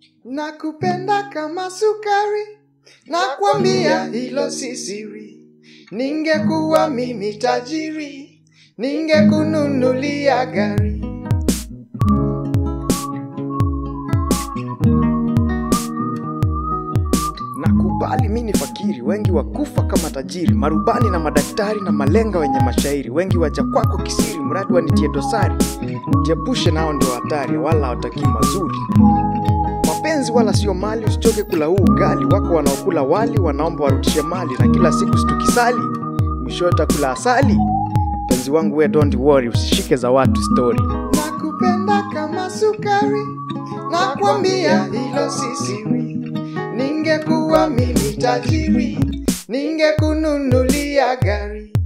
Nakupenda kama sukari, nakwambia hilo si siri. Ningekuwa mimi tajiri, ningekununulia gari. Nakubali mi ni fakiri, wengi wakufa kama tajiri, marubani na madaktari na malenga wenye mashairi, wengi waja kwako kisiri, mradi wanitie dosari. Jiepushe nao ndio hatari, wala hawatakii mazuri. Mapenzi wala sio mali, usichoke kula huu ugali. Wako wanaokula wali, wanaomba warudishe mali, na kila siku situkisali, mwishowe takula asali. Mpenzi wangu we don't worry, usishike za watu story. Nakupenda kama sukari, nakwambia hilo si siri. Ningekuwa mimi tajiri, ningekununulia gari.